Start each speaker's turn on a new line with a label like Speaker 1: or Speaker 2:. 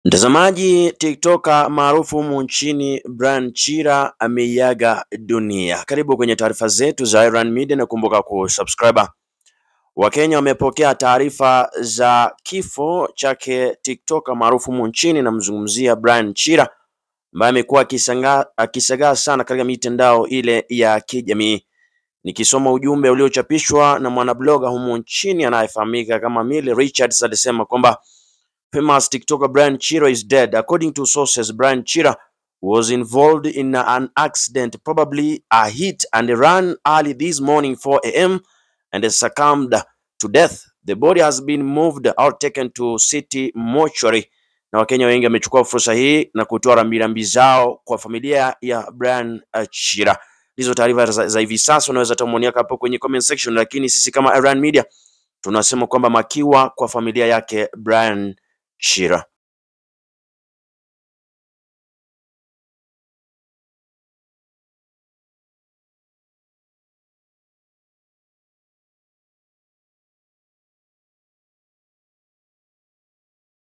Speaker 1: Mtazamaji, tiktoka maarufu humu nchini Brian Chira ameiaga dunia. Karibu kwenye taarifa zetu za Iran Media na kumbuka kusubscribe. Wakenya wamepokea taarifa za kifo chake tiktoka maarufu humu nchini, namzungumzia Brian Chira ambaye amekuwa akisagaa sana katika mitandao ile ya kijamii. Nikisoma ujumbe uliochapishwa na mwanabloga humu nchini anayefahamika kama Milly Richards alisema kwamba famous TikToker Brian Chira is dead. According to sources, Brian Chira was involved in an accident, probably a hit and run early this morning 4 a.m. and succumbed to death. The body has been moved or taken to city mortuary. Na Wakenya wengi wamechukua fursa hii na kutoa rambirambi zao kwa familia ya Brian Chira. Hizo taarifa za, za hivi sasa unaweza tumuonia hapo kwenye comment section, lakini sisi kama Iran Media tunasema kwamba makiwa kwa familia yake Brian Chira.